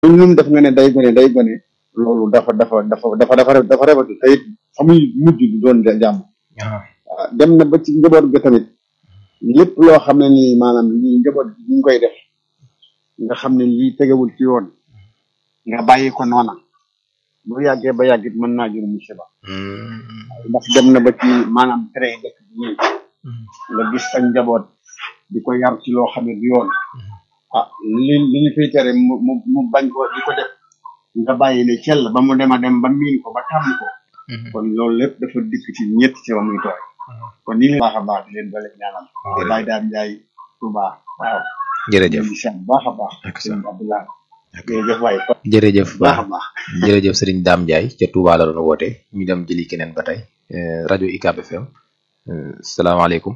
lu mu def nga ne day gone day gone loolu dafa dafa dafa dafa dafa dafa rafetlu te it fa muy mujj du doon jàmm waaw dem na ba ci njaboot ga tamit lépp loo xam ne nii maanaam lii njaboot gi ñu ngi koy def nga xam ne lii tegewul ci yoon nga bàyyi ko noona bu yàggee ba yàggit mën naa jur musiba ndax dem na ba ci maanaam tere dëkk bi ñii nga gis sa njaboot di ko yar ci loo xam ne du yoon ah li li ñu fiy tere mu mu mu bañ ko di ko def nga bàyyi ne cell ba mu dem a dem ba miin ko ba tàmm ko kon loolu lépp dafa dikk ci ñett ci ba muy tooy kon ni baax a baax di leen doole ñaanal di bàyyi daam njaay Touba waaw jërëjëf di sant baax a baax ak sëñ Abdoulaye jërëjëf waay jërëjëf baax a baax jërëjëf sëriñ Dame Ndiaye ca Touba la doon woote ñu dem jëli keneen ba tey rajo UCAB FM salaamaaleykum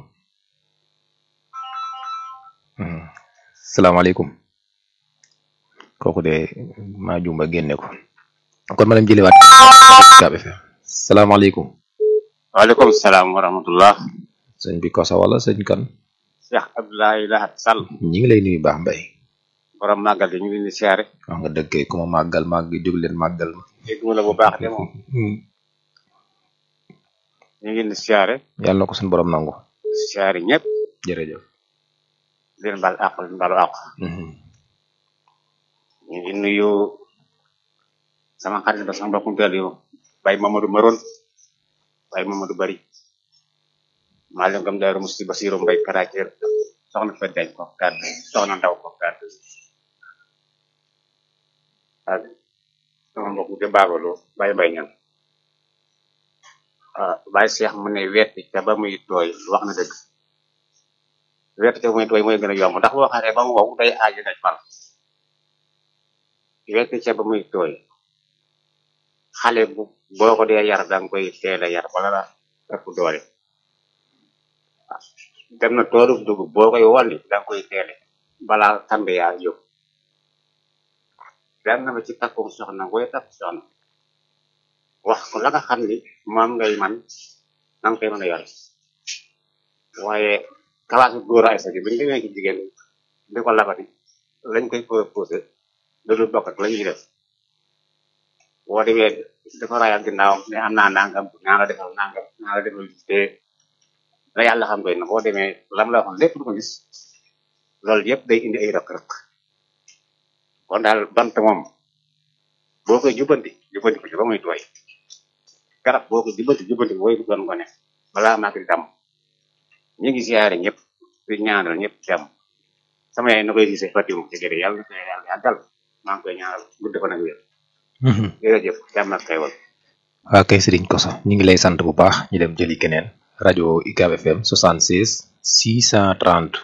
salaamaaleykum kooku de maa jumba génne ko kon ma dem jëliwaat UCAB FM salaamaaleykum waaleykum salaam wa rahmatullah sëñ bi kosa wala sëñ kan Cheikh Abdoulaye Lahat Sall ñi ngi lay nuyu baax mbay borom màggal gi ñu ngi leen di siyaare wax nga dëgg kay ku ma màggal màgg jóg leen màggal ma dégg mu la bu baax de moom ñu ngi leen di siyaare yàlla na ko suñu borom nangu siyaare ñëpp jërëjëf di leen baal àq leen baalu àq ñu ngi nuyu sama xarit ba sama mbokkum teel yu Baye Mamadou Maron Baye Mamadou Bari maa leen gëm Daaru Musti Basiru Mbay Karaceer soxna Fat Jañ ko kàddu soxna Ndaw ko kàddu ak sama mbokk de baabaloo Baye Mbay ñan ah Baye Cheikh mu ne wetti ca ba muy tooy wax na dëgg wetti ca ba muy tooy mooy gën a yomb ndax boo xaree ba mu wow day aaji daj fal wetti ca ba muy tooy xale bu boo ko dee yar danga koy teel a yar bala la ëpp doole dem na toolu dugub boo koy wolli danga koy teele balaa tambe yaa jóg dem na ba ci takkum soxna booy takk soxna wax ko la nga xam ni moom ngay man na nga koy mën a yore waaye kalaasu góor ay sa gi bu ñu demee ci jigéen di ko labati lañ koy proposé loolu bokk ak la ñuy def boo demee dafa rayal ginnaaw ne am naa nangam naa la defal nangam naa la defal te la yàlla xam doy na boo demee lam la waxoon lépp du ko gis loolu yëpp day indi ay rëq-rëq kon daal bant moom boo koy jubbanti jubbanti ko ci ba muy tooy garab boo ko jubbanti jubbanti ko booy doon gone balaa maa di dam ñu ngi siyaare ñëpp di ñaanal ñëpp jàmm sama yaay na koy gisee fatimu ci gërë yàlla na ko yàlla yàggal maa ngi koy ñaanal gudd ko nag wér jërëjëf jàmm ak xewal waa kay sëriñ koso ñu ngi lay sant bu baax ñu dem jëli keneen rajo UCAB FM 76 630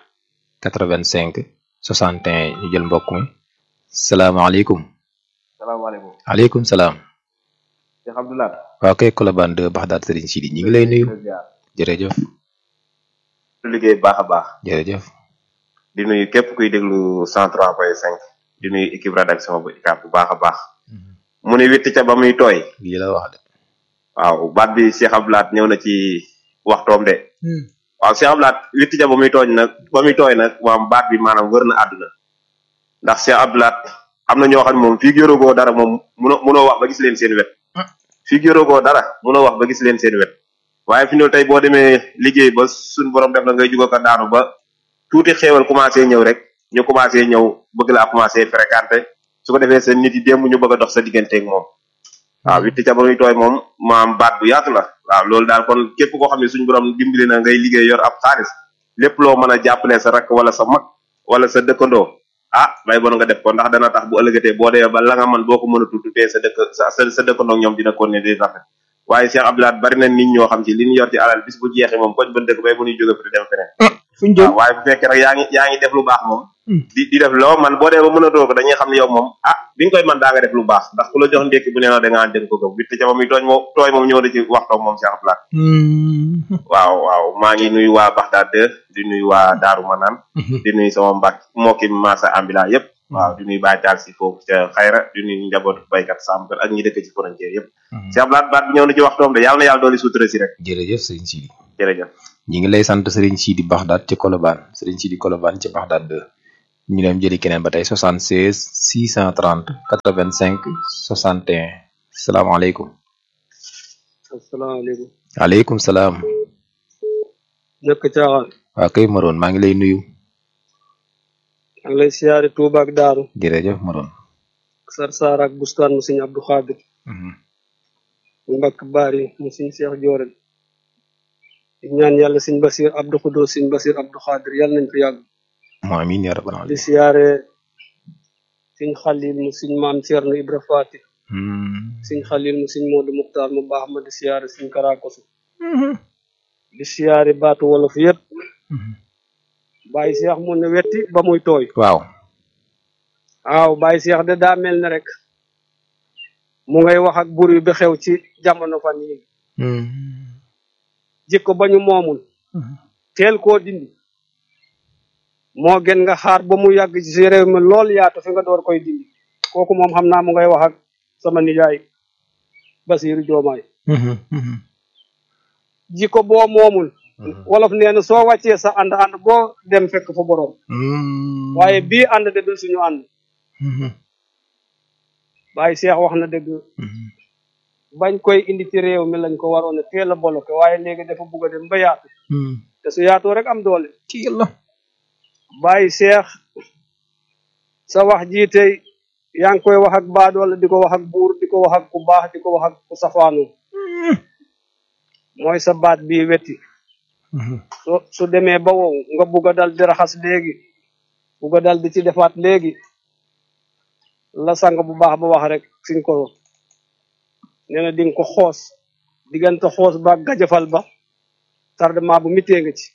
85 61 ñu jël mbokk mi salaamaaleykum salaamaaleykum aleykum salaam Cheikh Abdoulaye waa kay Colobane de Baxdaat sëriñ Sidi ñu ngi lay nuyu jërëjëf liggéey baax a baax jërëjëf di nuyu képp kuy déglu 103.5 di nuyu équipe rédaction bu UCAB bu baax a baax mu ne witti ca ba muy tooy lii la wax de waaw baat bi Cheikh Abdoulaye ñëw na ci waxtoom de waaw Cheikh Abdoulaye witti ca ba muy tooñ nag ba muy tooy nag moom baat bi maanaam wër na àdduna ndax Cheikh Abdoulaye am na ñoo xam ne moom fii yorogoo dara moom munoo munoo wax ba gis leen seen wet fii yorogoo dara munoo wax ba gis leen seen wet waaye fi ne tey boo demee liggéey ba suñ borom def na ngay jugo ko daanu ba tuuti xéewal commencé ñëw rek ñu commencé ñëw bëgg laa commencé fréquenté su ko defee seen nit yi démb ñu bëgg a dox sa digganteeg moom waaw witti ca ba muy tooy moom maam baat bu yaatu la waaw loolu daal kon képp koo xam ne suñu borom dimbali na ngay liggéey yor ab xaalis lépp loo mën a jàppale sa rakk wala sa mag wala sa dëkkandoo ah bay bon nga def ko ndax dana tax bu ëllëgatee boo dee ba la nga man boo ko mën a tuddee sa dëkk sa sa dëkkandoo ñoom dina ko ne di rafet waaye Cheikh Abdoulaye bari na nit ñoo xam ci li ñu yor ci alal bis bu jeexee moom koñ ba dëkk bay mënuy jóge fi dem feneen fuñ jëm waaw waaye bu fekkee rek yaa ngi yaa ngi def lu baax moom di di def loo man boo dee ba mën a doo ko dañuy xam ne yow moom ah bi nga koy man daa nga def lu baax ndax ku la jox ndékki bu nee na da ngaa dënk ko gëm witti ca ba muy tooñ moom tooy moom ñëw na ci waxtoom moom Cheikh Abdoulaye waaw waaw maa ngi nuyu waa Baxdaad di nuyu waa Daaru Manaan di nuyu sama mbak mbokki Massa Ambila yëpp waaw di nuyu Baye Taal si foofu ca xayra di nuyu njabootu baykat sàmmkat ak ñi dëkk ci frontière yëpp Cheikh Abdoulaye baat bi ñëw na ci waxtoom de yàlla na yàlla dooli sutura si rek jërëjëf sëriñ Sidi jërëjëf ñi ngi lay sant sëriñ Sidi Baxdaat ci Colobane sëriñ Sidi Colobane ci Baxdaat de ñu dem jëli keneen ba tey 76 630 85 61 salaamaaleykum asalaamaaleykum waaleykum salaam jëkk caaxaan waa kay Maroon maa ngi lay nuyu maa ngi lay siyaare Tuuba ak Daaru jërëjëf Maroon sar saar ak bustaan mu sëñ Abdou Xaadir mu mbakk baari mu sëñ Seex Joorel di ñaan yàlla sëñ Basir Abdou Xudo sëñ Basir Abdou Xaadir yàlla nañ fi yàgg moo amiin yaa rabbal di aalamiin siyaare sëñ Xalil mu sëñ maam Ceerno Ibra Faati sëñ Xalil mu sëñ Moodu Muxtaar mu baax ma di siyaare sëñ Karakosu di siyaare baatu wolof yépp Baye Seex mu ne wetti ba muy tooy waaw waaw Baye Seex de daa mel ne rek mu ngay wax ak bur bi xew ci jamono fan yi jikko ba ñu moomul teel koo dindi moo gën nga xaar ba mu yàgg ci réew mi lool yaatu fi nga door koy dindi kooku moom xam naa mu ngay wax ak sama nijaay Basiiru Joomaay jikko boo moomul wolof nee na soo wàccee sa ànd ànd boo dem fekk fa boroom waaye bii ànd de du suñu ànd Baye Seex wax na dëgg bañ koy indi ci réew mi lañ ko waroon a teel a bloqué waaye léegi dafa bugg a dem ba yaatu te su yaatoo rek am doole ci yàlla Baye Seex sa wax jii tey yaa ngi koy wax ak baadoole di ko wax ak buur di ko wax ak ku baax di ko wax ak ku safaanu mooy sa baat bii wetti su su demee ba wow nga bugg a dal di raxas léegi bugg a dal di ci defaat léegi la sang bu baax ba wax rek suñ ko nee na di nga ko xoos diggante xoos ba gajafal ba tardement bu mitee nga ci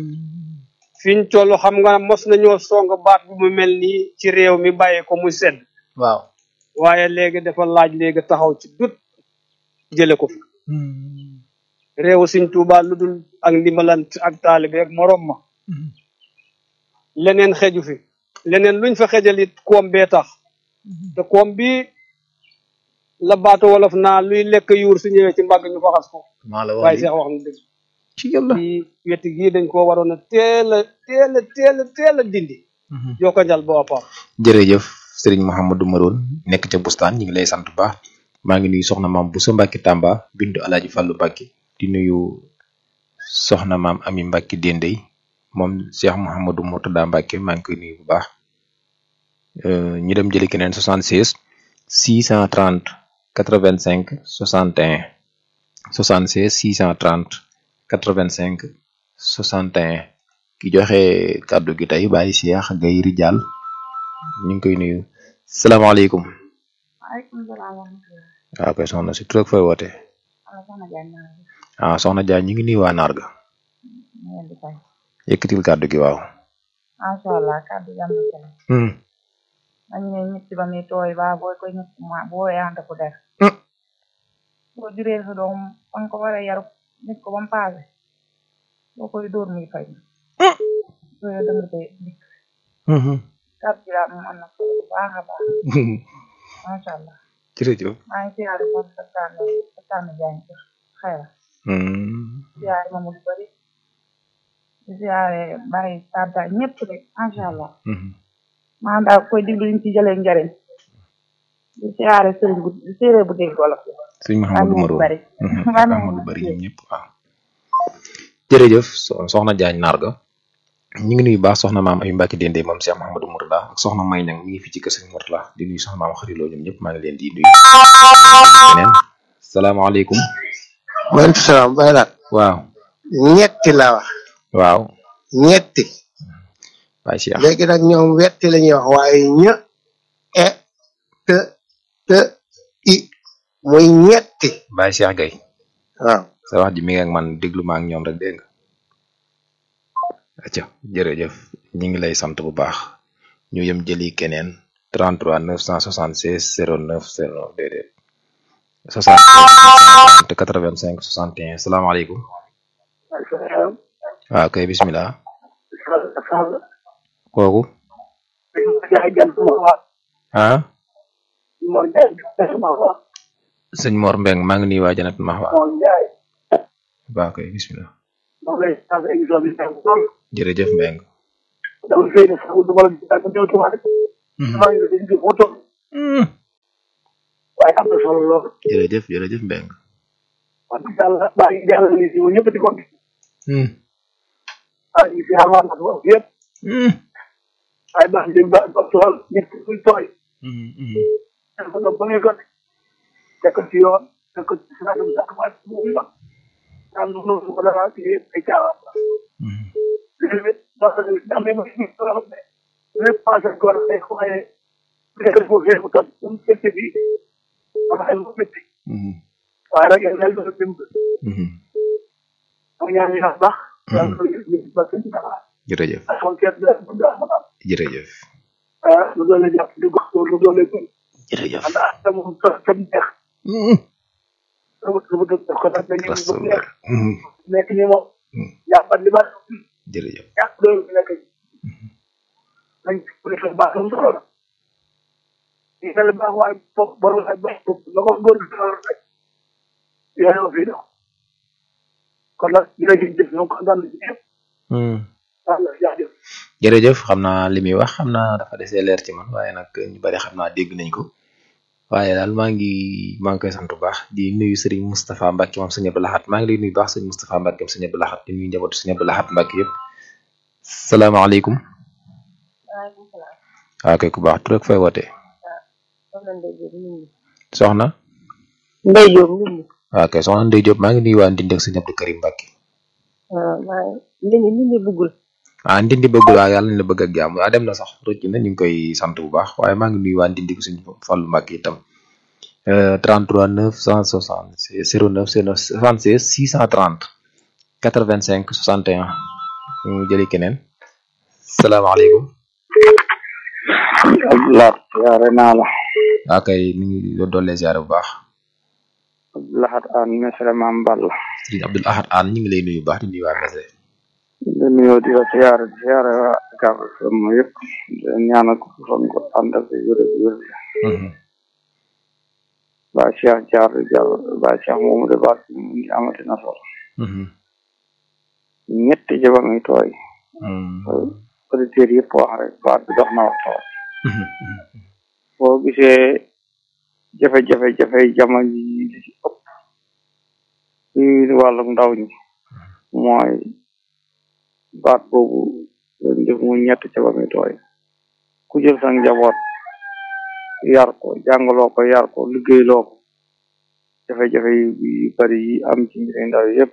fiñ toll xam nga mos nañoo song baat bu mu mel nii ci réew mi bàyyee ko muy sedd waaw waaye léegi dafa laaj léegi taxaw ci dut jële ko fi réewu Sëñ Tuubaa lu dul ak ndimbalant ak taalibe ak morom ma leneen xeju fi leneen luñ fa xejal it koom bee tax te koom bi la baatu wolof naa luy lekk yuur su ñëwee ci mbàgg ñu faxas ko maa la waaye wax seex wax na dëgg ci yàlla ci weti gii dañ koo waroon a teel a teel a teel a teel a dindi jokko njal boo paam jërëjëf Serigne Mouhamadou Maroon nekk ca bustaan ñu ngi lay sant bu baax maa ngi nuyu soxna maam Boussa Mbacke Tamba bindu Alaaji Fàllu Mbacke di nuyu soxna maam Ami Mbacke Dendey moom Cheikh Mouhamadou Mourtada Mbacke maa ngi koy nuyu bu baax Euh, ñu dem jëli keneen 76 630 85 61 76 630 85 61 ki joxe kàddu gi tey Baye Cheikh Gaye Rijal ñu ngi koy nuyu salaamaaleykum waaleykum salaam wa rahmatulah. waaw koy soxna si tur ak fooy woote Ala soxna Diagne maa ngi ah soxna Dia ñu ngi nuyu waa Narga leen di fay. yëkkatil kàddu gi waaw macha allah kàddu gi am na solo. Hmm. dañu ne ñetti ba muy tooy ba booy koy ñetti ma boo yaante ko def. Hmm. boo juree sa doom fa nga ko war a yaru nit ko ba mu paase. boo koy dóor muy fay. loolu da nga koy dikk. Mhm. kàddu gi daal moom am na solo bu baax a baax macha allah. jërëjëf maa ngi siyaare moom sa tànn sa tànn Diagne ci xayra. Hmm. siyaare moom lu bari. di siyaare bàyyi tàdda ñëpp rek macha allah. Mhm. maanaam daal koy diglu ñu ci jëlee njariñ di siyaare sëriñ bu séeréer bu dégg wolof sëñ Mouhamadou Amiin Maroon bari. Mhm. Amiin Ahmadou bari ñoom ñëpp waaw jërëjëf so- soxna Diagne Narga ñu ngi nuyu baax soxna maam ay Mbacke Dendey moom Cheikh Mouhamadou Mourtada ak soxna May Ñang mi ngi fi ci kër Sëñ Mourtada di nuyu soxna maam xariloo ñoom ñëpp maa ngi leen di nuyu keneen salaamaaleykum maaleykum salaam bay laat waaw ñetti la wax waaw ñetti Baye Cheikh léegi nag ñoom wetti la ñuy wax waaye ñë e te te i muy ñetti Baye Cheikh Gaye waaw sa wax ji mi ngi ak man déglu ma ak ñoom rek dégg nga acca jërëjëf ñu ngi lay sant bu baax ñu yem jëli keneen 33 976 09 09 déedéet 76 85 61 salaamaaleykum waaw kay bismillah kooku ah sëñ Mor Mbeng maa ngi nuyu waa Janat Mahwa waaw kay bismillah jërëjëf Mbeng dama fay ne sax du ma la gis ma ñëw tubaab rek maa ngi leen di moo toll waaye am na solo lool jërëjëf jërëjëf Mbeng wax dëgg yàlla maa ngi jàllale lii si ñëpp di ko gis maa ngi si xamaa na ko yëpp waaye baax di ba ba tool nit ki kuy tooy dafa nga ba ngay gone teg ko ci yoon teg ko ci siraatum sax waaye mu ngi wax am na noonu ko dara ci ay caawa léegi ndax am na ma ci loo xam ne lépp passé ko la day waaye nekk ko fee mu toog mu métti bi am ay mu métti waaye nag yàlla na dim am ñaan ñu baax yàlla ko ñu ba ci dara jërëjëf ak kenn da bu da jërëjëf ah lu doon la jàpp di gox lu doon la gën jërëjëf ndax tam tam tam neex lu lu doon ko nag dañuy bu neex nekk ni moom jàppat li ma jërëjëf jàpp loolu bi nekk nañ ko def baax lu solo la ñu ne la baax waaye bopp borom ak baax bopp la ko góor gi solo rek yooyu fi dox kon nag dina ci jëf ñoom kontaan nañ ci ñëpp wala jaajëf jërëjëf xam naa li muy wax xam naa dafa desee leer ci man waaye nag ñu bari xam naa dégg nañ ko waaye daal maa ngi maa ngi koy sant bu baax di nuyu sëriñ Moustapha Mbacke moom sëñ Abdou Lahad maa ngi lay nuyu baax sëriñ Moustapha Mbacke moom sëñ Abdou Lahad di nuyu njabootu sëñ Abdou Lahad Mbacke yëpp salaamaaleykum waaleykum salaam. waaw kay ku baax tur ak fay wootee soxna Ndeye Diop nit ñi. soxna Ndeye Diop nit ñi. waaw kay soxna Ndeye Diop maa ngi nuyu waa Ndindi ak sëñ Abdou Karim Mbacke waaw maa ngi nit ñi nit ñi buggul. ah Ndindi bëggul waaye yàlla nañ la bëgg ak jàmm waa dem na sax rëcc na ñu ngi koy sant bu baax waaye maa ngi nuyu waa Ndindi ko sëñ Fallu Mbacke itam 33 960 09 76 630 85 61 ñu jëli keneen salaamaaleykum Abdoulaye yaare naa la waa kay ñu ngi doole ziare bu baax Abdoulahat an mesre mam Balla sëriñ Abdul Ahad An ñu ngi lay nuyu bu baax di nuyu waa Mese di nuyoo di la siyaare di siyaare waa Ucab FM yëpp di leen ñaanal ko fan ko ànd ak wér wér ba Cheikh Jaar Jall ba Cheikh Mamadou Ba mu ngi amati na solo ñetti jaba ngi tooy auditeurs yëpp wax rek baat bi dox na waxtaan boo gisee jafe-jafe jafe jamono yi li ci ëpp ci wàllum ndaw ñi mooy baat boobu leen def mu ñett ca ba muy tooy ku jël sa njaboot yar ko jàngaloo ko yar ko liggéeyloo ko jafe-jafe yu yu bari yi am ci mbiri ndaw yépp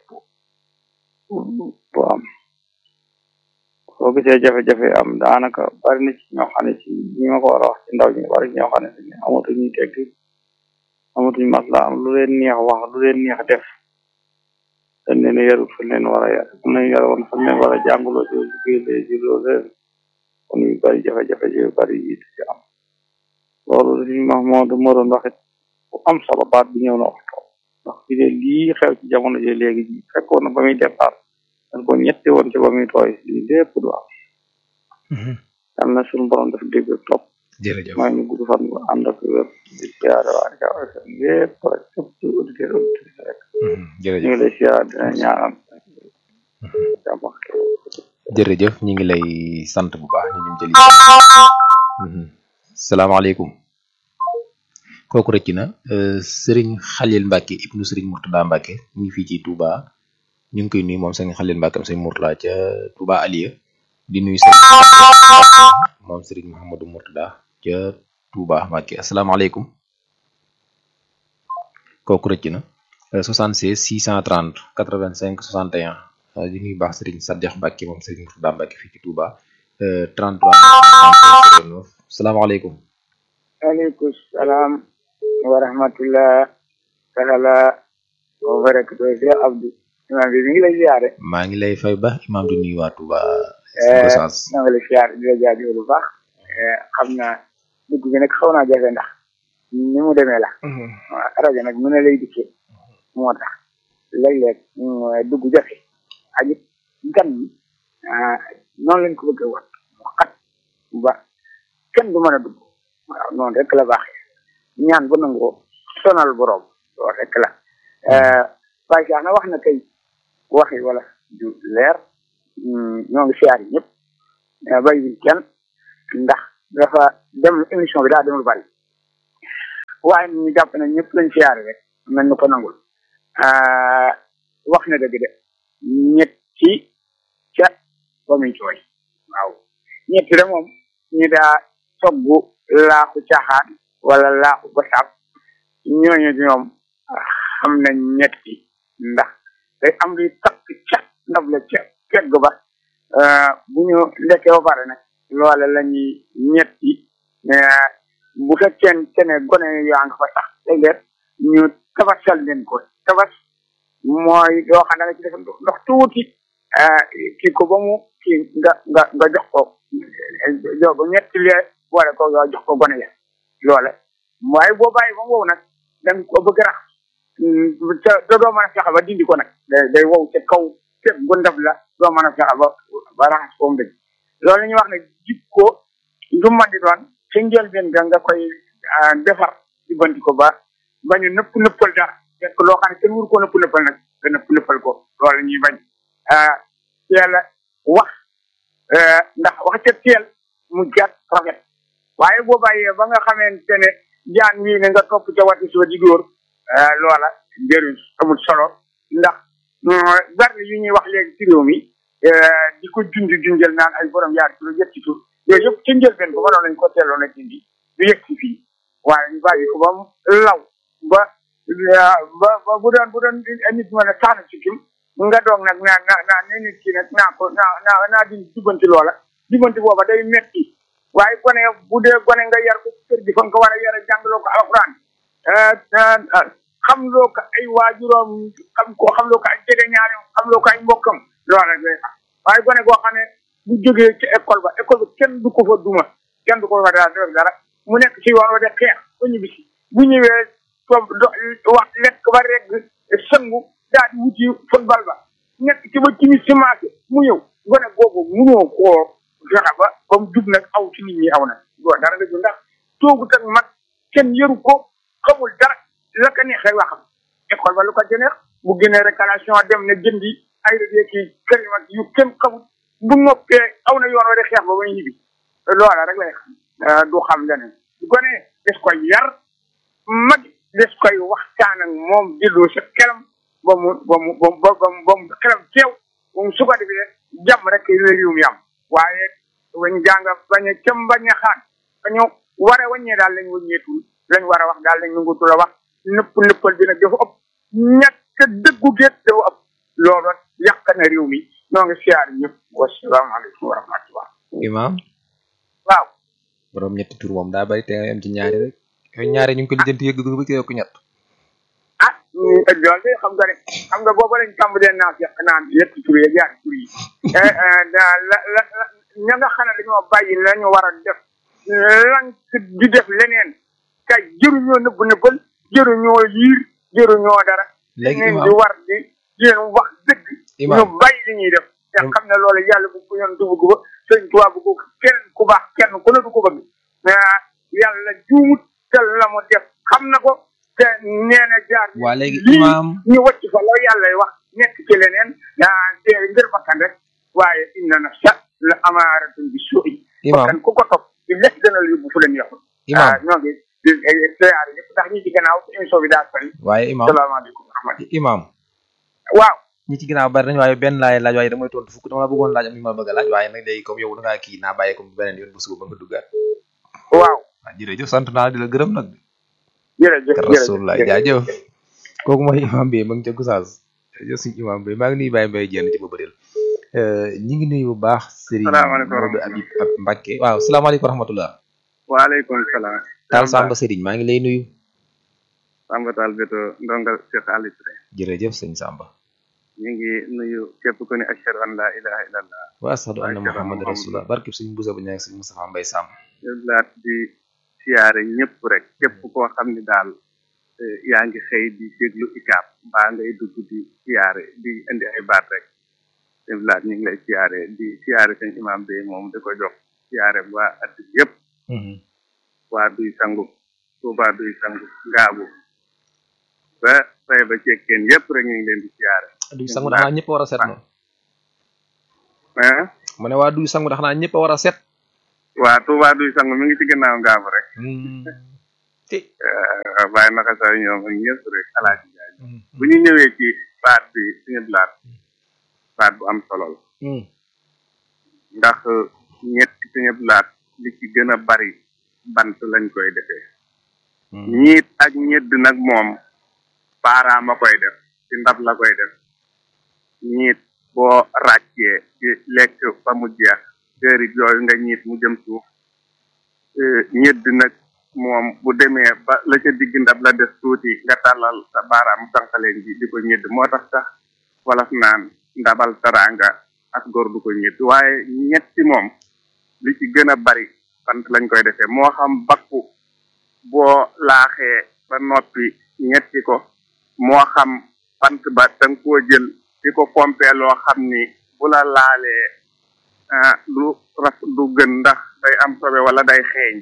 bu am soo gisee jafe-jafe am daanaka bari na ci ñoo xam ne ci ñi ma ko war a wax ci ndaw ñi bari ci ñoo xam ne si amatuñu tegg amatuñu masla am lu leen neex wax lu leen neex def dañ leen yarut fa leen war a yar fu leen yar woon fa leen war a jàngaloo ci liggéey ci loolu leen kon yu bari jafe-jafe yu bari yi ci am loolu li ma moo du ma doon waxit bu am solo baat bi ñëw na wax toog ndax fi de lii xew ci jamono ji léegi ji fekkoon na ba muy départ dañ ko ñetti woon ci ba muy tooy lii lépp du am yal na suñu borom def dégg ak topp jërëjëf maa ngi gudd fan bu ànd ak wér di siyaare waa Ucab FM lépp rek képp ci auditeur auditrice rek ñu ngi jërëjëf lay siyaare dina ñaanal jàmm ak jërëjëf ñu ngi lay sant bu baax ñu ñum jëli salaamaaleykum kooku rëcc na sëriñ Xalil Mbacke ibnu sëriñ Murtada Mbacke ñu ngi fii ci Touba ñu ngi koy nuyu moom sëriñ Xalil Mbacke am sëriñ Murtada ca Touba Aliya di nuyu sëriñ moom sëriñ Mouhamadou Murtada ca Touba Mbacke asalaamaaleykum kooku rëcc na 76 630 85 61 uh, di nuyu baax sëriñ Saddex Mbacke moom sëriñ Murtada Mbacke fii ci Touba uh, 33 09 salaamaaleykum aleykum salaam wa rahmatullah taala wa barakatuh Cheikh Abdou imam bi mi ngi lay ziare maa ngi lay fay ba imam di nuyu waa Touba eh Gossas na nga lay ziare di la jaajëfal bu baax eh xam naa dugg bi nag xaw naa jafe ndax ni mu demee la waaw rajo nag mu ne lay dikkee moo tax léeg-léeg mm, dugg jafe ak it gan ñi ah, noonu lañ ko bëgg a wax mu xat ba kenn du mën a dugg waaw noonu rek la baaxee ñaan bu nangoo sonal borom loolu rek la Baye Cheikh na wax na kay waxi wala ju leer mm, ñoo ngi siyaar yi ñëpp bàyyi kenn ndax dafa dem émission bi daa demul bari waaye ñu jàpp ne ñëpp lañ siyaare rek mel ni ko nangul wax na dëgg de ñetti ca ba muy cooy waaw ñetti de moom ñu daa toggu laaxu caaxaan wala laaxu basaab ñooñu ñoom xam nañ ñetti ndax day am luy takk ca ndab la ca kegg ba bu ñu lekkee ba pare nag loole la ñuy ñetti bu fekkee ne gone yaa nga fa sax léeg-léeg ñu tabasal leen ko tabas mooy yoo xam ne da nga ci def ndox tuuti kii ko ba mu kii nga nga nga jox ko jox ko ñetti lee boole ko yoo jox ko gone ya loole waaye boo bàyyi ba mu wow nag da nga ko bëgg rax te te doo mën a fexe ba dindi ko nag day day wow ca kaw teg gu ndab la doo mën a fexe ba ba raxas ko mu dëgg loolu la ñuy wax ne jikko lu man di doon ci njëlbeen ga nga koy defar di banti ko ba ba ñu nëpp nëppal dara fekk loo xam ne kenn wuru ko nëpp nëppal nag nga nëpp nëppal ko loolu la ñuy bañ teel a wax ndax wax ca teel mu gàtt rafet waaye boo bàyyee ba nga xamante ne jaan wii ne nga topp ca wati suba di dóor loola jëriñ amul solo ndax bari yu ñuy wax léegi ci réew mi di ko junj junjal naan ay borom yaar tur ñetti tur yooyu yëpp ci njëlbeen ba mënoon nañ ko teeloon a dindi du yëg ci fii waaye ñu bàyyi ko ba mu law ba ba ba bu doon bu doon nit mën a saana ci kim nga doog nag naa naa naa ne nit ki nag naa ko naa naa naa di jubbanti loola jubbanti booba day metti waaye gone bu dee gone nga yar ko kër gi fa nga ko war a yar jàngaloo ko alxuraan xam loo ko ay waajuroom xam ko xam loo ko ay jege ñaari xam loo ko ay mbokkam loola day xam waaye gone goo xam ne bu jógee ci école ba école ba kenn du ko fa duma kenn du ko fa dara def dara mu nekk ci yoon wa de xeex ba ñu bisi bu ñëwee toog do wax lekk ba regg sëngu daal di wuti football ba nekk ci ba ci si marché mu ñëw gone googu munoo koo fexe ba ba mu jub nag aw ci nit ñi aw nag doo dara nga ju ndax toogut ak mag kenn yëru ko xamul dara la ko neex rek waxam école ba lu ko jëneex bu génnee réclamation dem ne jëndi ay rëdd ki kërim ak yu kenn xamul bu noppee aw na yoon wa de xeex ba ba ñibbi loola rek lay xam du xam leneen du ko ne des koy yar mag des koy waxtaan ak moom delloo sa xelam ba mu ba mu ba mu ba mu ba mu xelam teew moom su ko defee jàmm rek la réew mi am waaye wañ jàng bañ a cëm bañ a xaan dañu war a wàññee daal lañ wàññeetul lañ war a wax daal lañ nangutul a wax nëpp nëppal bi nag dafa ëpp ñàkk dëggu géet dafa ëpp loolu yàq na réew mi ñoo ngi siyaar ñëpp wasalaamaaleykum wa rahmatullah imam waaw borom ñetti tur moom daa bari te nga am ci ñaari rek yooyu ñaari ñu ngi ko lijjanti yëgg ba ko ñett ah loolu de xam nga ne xam nga booba lañ tàmbalee naa fekk naan ñetti tur yi ñaari tur yi la la ña nga xam ne dañoo bàyyi la ñu war a def lank di def leneen kay jëruñoo nëbb nëbbal jëruñoo liir jëruñoo dara léegi leen imam di war di di leen wax dëgg Imam. ñu bàyyi li ñuy def te xam ne loolu yàlla bu ko yoon dugg ko sëñ Tuubaa bu ko kenn ku baax kenn ku ne du ko bëgg ah yàlla juumut te la mu def xam na ko te nee na jaar ni waa léegi lii imam ñu wàcc fa la yàlla wax nekk ci leneen ah te ngir bakkan rek waaye inna nafsa la amaaratun bi suu'i imam bakkan ku ko topp di lekk dana la yóbbu fu leen yàqul imam ah ñoo ngi di siyaare ñëpp ndax ñi ci gannaaw émission bi daa sori waaye imam salaamaaleykum wa rahmatulah imam waaw ñi ci ginnaaw bari nañu waaye benn laay laaj waaye damay tontu fukk dama la bëggoon laaj am li ma bëgg a laaj waaye nag léegi comme yow da ngaa kii naa bàyyi ko bu beneen yoon bu suba ba nga duggaat waaw waaw jërëjëf sant naa di la gërëm nag jërëjëf rasulullah jaajëf kooku mooy imam bi ma ngi ca Gossas jërëjëf suñu imam bi maa ngi nuyu Baye Mbaye Diène ci ba bëril ñi ngi nuyu bu baax Serigne Salaamaaleykum wa Modou Habib ab Mbacke waaw salaamaaleykum wa rahmatullah waaleykum salaam Taal Samba Serigne maa ngi lay nuyu Samba Tall Beto ndongal Cheikh Ali Touré jërëjëf sëñ Samba ñu ngi nuyu képp ku ne ashhadu an la ilaha illallah wa ashhadu anna muhammad rasulullah barkib sëñ Boussa bu ñaag sëñ Moustapha Mbaye Sam laat di siyaare ñëpp rek képp koo xam ne daal eh, yaa ngi xëy di déglu ikaab mbaa ngay dugg di siyaare di indi ay baat rek sëñ laat ñu ngi lay siyaare di siyaare sëñ imam bi moom di ko jox siyaare waa at yëpp waa duy sangu Tuuba duy sangu ngaabu ba fay ba cekkeen yëpp rek ñu ngi leen di siyaare du sangu da xanaa ñëpp war a seet noonu ah mu ne waa duy sangu ndax naa ñëpp a war a set waa Touba duy sang mi ngi ci gannaaw ngaabu rek bàyyi naka sa ñoom ak ñëpp rek alaaji jaay bu ñu ñëwee ci baat bi suñu blaat baat bu am solo la ndax ñetti suñu blaat li ci gën a bari bant lañ koy defee ñiit ak ñedd nag moom baaraam a koy def ci ndab la koy def ñiit boo ràccee ci lekk ba mu jeex séerit yooyu nga ñiit mu jëm suuf ñedd nag moom bu demee ba la ca digg ndab la des tuuti nga tàllal sa baaraam sànqaleen ji di ko ñedd moo tax sax walaf naan ndabal taranga ak góor du ko ñedd waaye ñetti moom li ci gën a bari bant lañ koy defee moo xam bakku boo laaxee ba noppi ñetti ko moo xam bant ba danga koo jël di ko pompee loo xam ni bu la laalee ah du raf du gën ndax day am sobe wala day xeeñ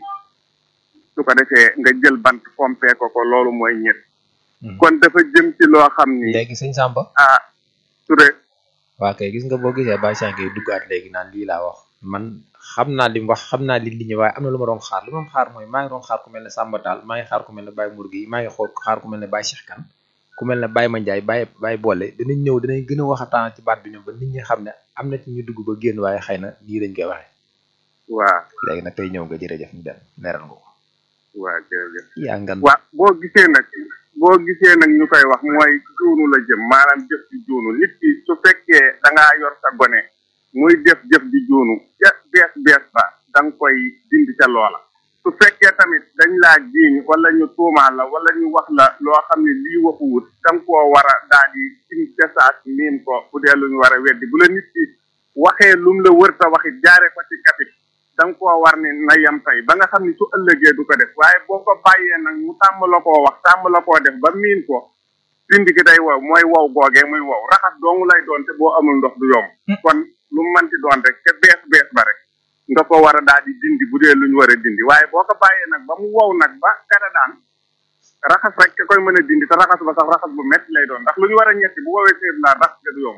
su ko defee nga jël bant pompee ko ko loolu mooy ñett kon dafa jëm ci loo xam ni léegi sëñ Samba ah Touré waa kay gis nga boo gisee Baye Cheikh ngay duggaat léegi naan lii laa wax man xam naa li mu wax xam naa li li ñu waaye am na lu ma doon xaar li ma doon xaar mooy maa ngi doon xaar ku mel ne Samba Tall maa ngi xaar ku mel ne Baye Mourgi maa ngi xool xaar ku mel ne Baye Cheikh Kane ku mel ne Baye Mandiaye Baye Baye Boole dinañ ñëw dinañ gën a waxataan ci baat bi ñoom ba nit ñi xam ne am na ci ñu dugg ba génn waaye xëy na nii lañ koy waxee waaw léegi nag tey ñëw nga jërëjëf ñu dem leeral nga ko waaw jërëjëf yaa ngan waa boo gisee nag boo gisee nag ñu koy wax mooy juunu la jëm maanaam jëf di juunu nit ki su fekkee da ngaa yor sa gone muy def jëf di juunu ja bees bees ba da nga koy dindi ca loola su fekkee tamit dañ laa jiiñ wala ñu tuumaal la wala ñu wax la loo xam ne lii waxuwut da nga koo war a daal di sim desaat miin ko bu dee lu ñu war a weddi bu la nit ki waxee lum la wër ta waxit jaare ko ci kapit da nga koo war ni na yem tey ba nga xam ni su ëllëgee du ko def waaye boo ko bàyyee nag mu tàmm la koo wax tàmm la koo def ba miin ko dindi gi day wow mooy wow googee muy wow raxas doomu lay doon te boo amul ndox du yomb kon lu mu manti doon rek te bees bees ba rek nga ko war a daal di dindi bu dee lu ñu war a dindi waaye boo ko bàyyee nag ba mu wow nag ba kada daan raxas rek ka koy mën a dindi te raxas ba sax raxas bu métti lay doon ndax lu ñu war a ñetti bu woowee séeb laa raxas ga du yomb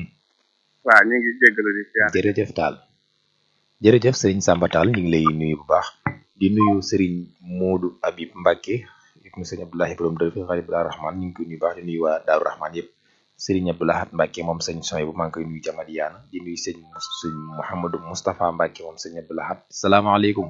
waaw ñu ngi jéggalu di siyaar jërëjëf Tall jërëjëf sëriñ Samba Tall ñu ngi lay nuyu bu baax di nuyu sëriñ Modou Habib Mbacke ibnu sëriñ Abdoulahi borom dër fi xarit Abdoulaye Rahman ñu ngi koy nuyu baax di nuyu waa Daaru Rahman yëpp sëriñ Abdoulahat Mbacke moom sëñ Soy bu maa ngi koy nuyu jamat yaana di nuyu sëñ sëñ Mouhamadou Moustapha Mbacke moom sëñ Abdoulahat salaamaaleykum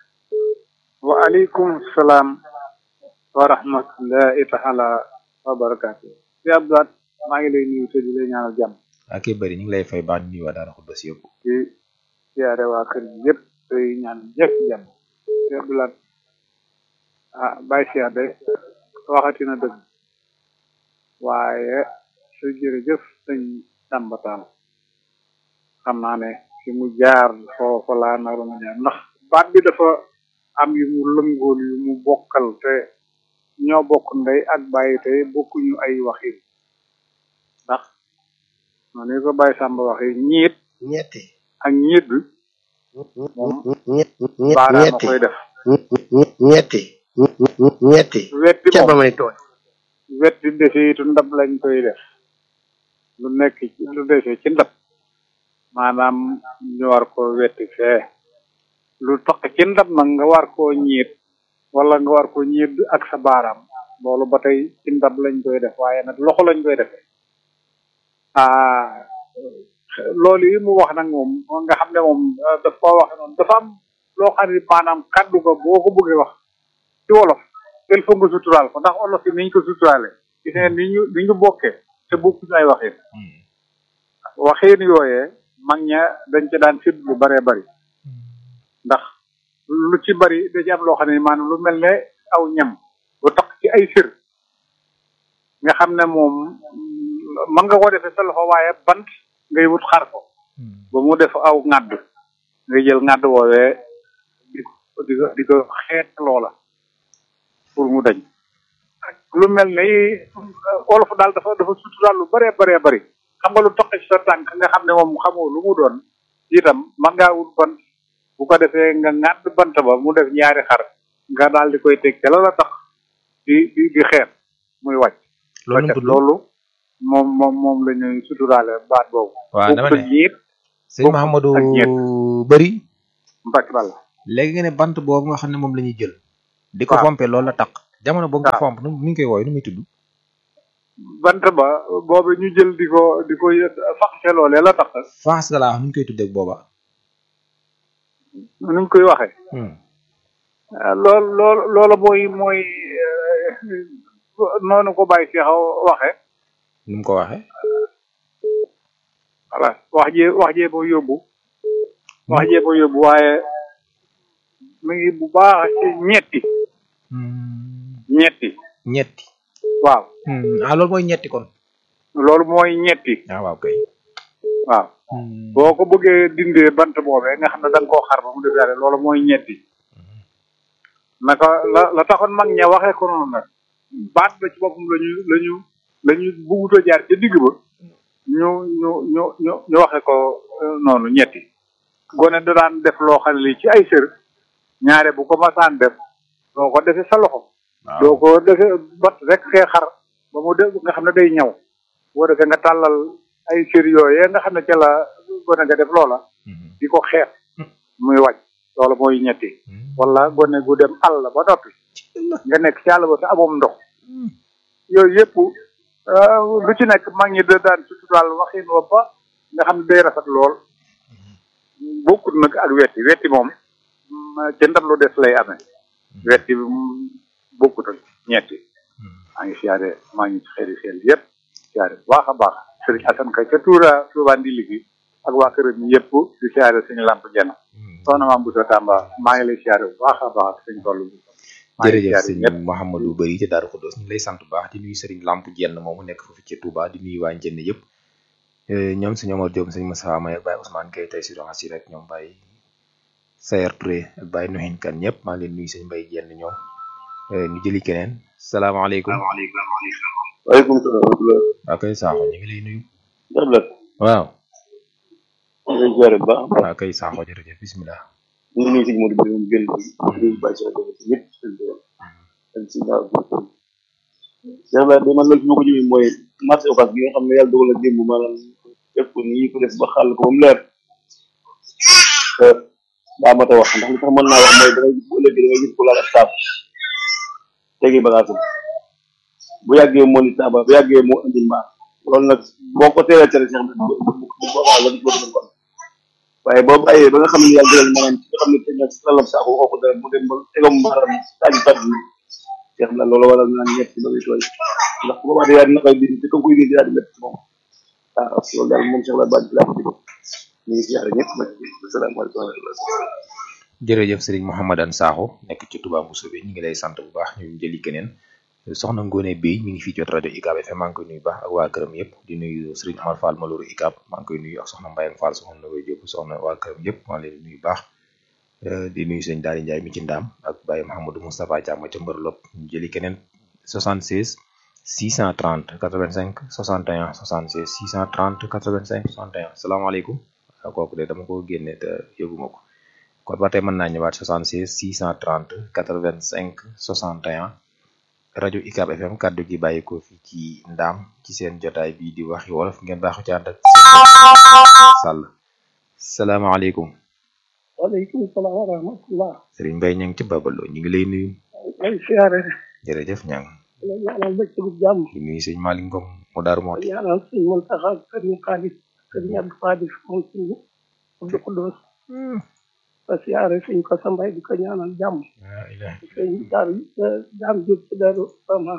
waaleykum salaam wa rahmatullahi taala wa barakaatu si Abdoulahat maa ngi lay nuyu te di lay ñaanal jàmm ak bëri ñu ngi lay fay baax di nuyu waa Daara Xudbas yëpp di siyaare waa kër gi yëpp tey ñaan ñëpp jàmm si Abdoulahat ah Baye Cheikh de waxati na dëgg waaye su jërëjëf sëñ Samba Tall xam naa ne fi mu jaar foofa laa naroon a jaar ndax baat bi dafa am yu mu lëngool yu mu bokkal te ñoo bokk ndey ak bàyyi te bokkuñu ay waxin ndax noonu ko Baye Samba waxee ñiit ñetti ak ñiit bi moom baaraama koy def ñetti ñetti wetti ca ba moom may tooñ wetti deseetu ndab lañ koy def lu nekk ci lu desee ci ndab maanaam ñu war ko wetti fee lu toq ci ndab nag nga war koo ñiit wala nga war ko ñiit ak sa baaraam loolu ba tey ci ndab lañ koy def waaye nag loxo lañ koy defee ah loolu yi mu wax nag moom nga xam ne moom eh, daf koo waxe noonu dafa am loo xam ne maanaam kaddu ko boo ko bëggee wax ci wolof il faut nga suturaal ko ndax wolof yi niñ ko suturaale gis ngeen ni ñu ni ñu bokkee te bokkuñu ay waxin waxin yooyee mag ña dañ ca daan sédd lu baree bari ndax lu ci bari da ci am loo xam ne maanaam lu mel ne aw ñam lu tax ci ay sër nga xam ne moom mën nga ko defee sa loxo waaye bant ngay wut xar ko ba mu def aw ŋàdd ngay jël ŋàdd woowee di ko di ko di ko xeet loola pour mu dañ lu mel ne wolof daal dafa dafa suturaal lu bëree bëree bëri xam nga lu toqe ci sa tànk nga xam ne moom xamoo lu mu doon itam man ngaa wut bant bu ko defee nga ŋàdd bant ba mu def ñaari xar nga daal di koy teg ca la la tax di di di xeet muy wàcc loolu mu tudd loolu moom moom moom la ñuy suturaale baat boobu waaw dama bokkul ne ñiit sëñ Mahamadou bëri Mbacke Balla léegi nga ne bant boobu nga xam ne moom la ñuy jël di ko waaw. fompe loolu la taq jamono boobu nga waaw. fomp nu nu ñu koy wooye nu muy tudd bant ba boobu ñu jël di ko di ko faxase loolee la tax faas ga laa wax nu ñu koy tuddee booba nuñ koy waxee ah lool lool loola mooy mooy eh, noonu ko bàyyi Cheikh waxee nu mu ko waxee voilà wax jee wax jee boo yóbbu wax jee boo yóbbu waaye mi ngi bu baax ci ñetti ñetti ñetti waaw ah loolu mooy ñetti kon loolu mooy ñetti ah waaw kay waaw boo ko bëggee dindee bant boobee nga xam ne da nga koo xar ba mu def yàlla loolu mooy ñetti naka la la taxoon mag ña waxee ko noonu nag baat ba ci boppam la ñu la ñu la ñu bugguta jaar ca digg ba ñu ñu ñu ñu ñu waxee ko euh, noonu ñetti gone da daan def loo xam ne lii ci ay sër ñaare bu ko masaan def doo ko defee sa loxo doo ko defee bat rek fee xar ba mu def nga xam ne day ñaw boo defee nga tàllal ay sër yooyee nga xam ne ca la gone nga def loola di ko xeex muy wàcc loolu mooy ñetti wala gone gu dem àll ba noppi nga nekk ci àll ba te amoom ndox yooyu yëpp euh, lu ci nekk mag ñi da daan ci daal waxin wa ba nga xam ne day rafet lool bokkut nag ak wetti wetti moom mm, ca ndab lu des lay amee wetti mm, bokkut ak ñetti maa ngi siyaare maa ngi ci xeli xel yëpp siyaare bu baax a baax sëriñ Assane Ka ca Tuura Tuuba Ndili gi ak waa këram yëpp di siyaare suñu lamp jenn soxna maam Boussa Tamba maa ngi lay siyaare bu baax a baax ak suñ toll bi maa ngi jërëjëf siyaare sëñ ñëpp Mouhamadou Bari ci Daaru Xuddoos ñu ngi lay sant bu baax di nuyu sëriñ Lamp Jenn moomu nekk foofu ci Touba di nuyu waa Jenn yëpp Eh, ñoom sëñ Omar Diop sëñ Moussa May Baye Ousmane Kay tey si doxas yi rek ñoom Baye Sayer Touré ak Baye Nuhin Kan ñëpp maa ngi leen nuyu sëñ Mbaye Jenn ñoom Eh, ñu jëli keneen salaamaaleykum waaleykum salaam wa rahmatulah. waa kay Sakho ñu ngi lay nuyu Ndablat. waaw ñu ngi lay ziare bu baax. waa kay Sakho jërëjëf bismillah ñu ngi nuyu si Modou Birame génn bi ñu bàyyi si rajo bi ñëpp seen doom ak si daaw bi Cheikh Ibrahima de man loolu fi ma ko jëmee mooy marché Ocass bi nga xam ne yàlla dogal na démb maanaam def ko nii ko def ba xàll ko ba mu leer te daa mat a wax ndax li tax mën naa wax mooy dangay gis bu ëllëgee dangay gis ko laal ak saabu tegi bagaasam bu yàggee moo ni saaba bu yàggee moo indi mbaa loolu nag boo ko teelee tere Cheikh Ibrahima bu bu bu boobaa la dootu mën ko am waaye boo bàyyee ba nga xam ne yàlla dogal maanaam ci nga xam ne teg na si lalam saako waxoo ko dara mu dem ba tegam maanaam taaju tàdd ni Cheikh la loolu waral naan ñett ba muy tooy ndax bu boobaa day na koy dindi te comme koy dindi daal di métti ci moom waaw loolu daal moom Cheikh la baat bi laa ko dégg ñu ngi siyaare ñëpp nag asalaamaaleykum wa rahmatulah jërëjëf sëriñ Mouhamadan Sakho nekk ci Touba Moussa bi ñu ngi lay sant bu baax ñu jëli keneen soxna Ngone Bey mi ngi fii jot rajo UCAB FM maa ngi koy nuyu baax ak waa këram yëpp di nuyu sëriñ Amar Fall Malouru UCAB maa ngi koy nuyu ak soxna Mbayang Fall soxna Nogoy Diop soxna waa këram yëpp maa ngi leen di nuyu baax Eh, di nuyu sëñ Daari Ndiaye mi ci ndaam ak Baye Mahamadou Moustapha Thiam ca Mbër Lop ñu jëli keneen 76 630 85 61 76 630 85 61 salaamaaleykum waaw kooku de dama ko génne te yëguma ko kon ba tey mën naa ñëwaat 76 630 85 61 rajo UCAB FM kaddu gi bàyyi ko fi ci ndaam ci seen jotaay bii di waxi wolof ngeen baaxu ci ànd ak seen sàll salaamaaleykum waaleykum salaam wa rahmatullah Serigne Mbaye ña ngi ci babaloo ñu ngi lay nuyu ay siyaare jërëjëf ñang la ñaanal bëccëgu jàmm di nuyu sëñ Malick Ngom mu daaru mooti ñaanal sëñ Muntaxa ak sëriñ Xaalis sëriñ Abdou Xaalis moom sëñ Abdou Xudoos ba siyaare sëñ ko sa mbay di ko ñaanal jàmm sëñ daaru jaam jóg ci daaru sama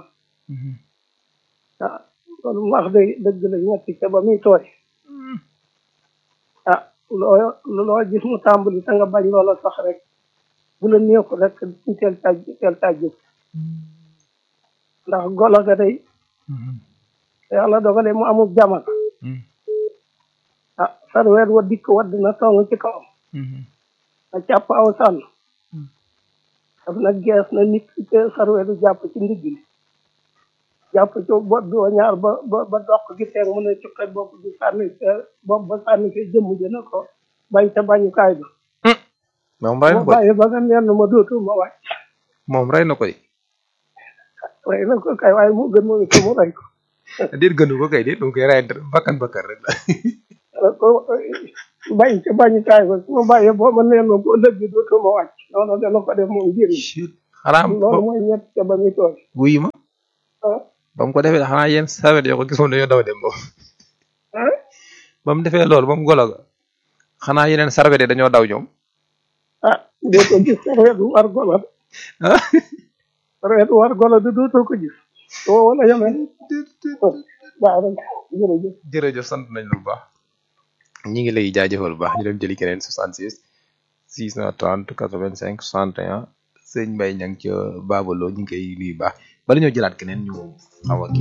ah loolu mu wax de dëgg la ñetti ca ba muy tooy ah loo loo gis mu tàmbali te nga bañ loola sax rek bu la neexul rek ñu teel caa teel caa jóg ndax golo ga day yàlla dogale mu amul jamono ah sarweer wa dikk wadd na song ci kawam a càpp aw sànn daf na gees na nit ki te sarweeru jàpp ci ndigg li jàpp ci bopp bi wa ñaar ba ba ba dox gi teeg mu ne cuqe bopp bi sànni bopp ba sànni fi jëmm jëna ko bañ ca bañukaay ba moom rey na ma ko de bàyyi ba nga nenn ma dootu ma wàcc moom rey na ko de rey na ko kay waaye mu gën moom itam mu rey ko déet gënu ko kay déet mu koy rey bakkan bakkan rek la ko bañ ca bañukaay ba su ma bàyyee boo ma neen ma boo lëg bi dootuma wàcc noonu dana ko def moom génn xanaa loolu mooy ñett ca ba muy tooy wuyu ma ah ba mu ko defee xanaa yéen sawet yoo ko gisoon dañoo daw dem moom ah ba mu defee loolu ba mu golo ga xanaa yeneen sarwet yi dañoo daw ñoom ah doo ko gis sarwet war golo ah sarwet war golo de dootoo ko gis soo wala yemee baax rek jërëjëf jërëjëf sant nañ la bu baax ñi ngi lay jaajëfal bu baax ñu dem jëli keneen 66 630 85 61 sëñ Mbaye ña ngi ca Babalo ñu ngi koy nuyu baax bala ñoo jëlaat keneen ñu xaw a kii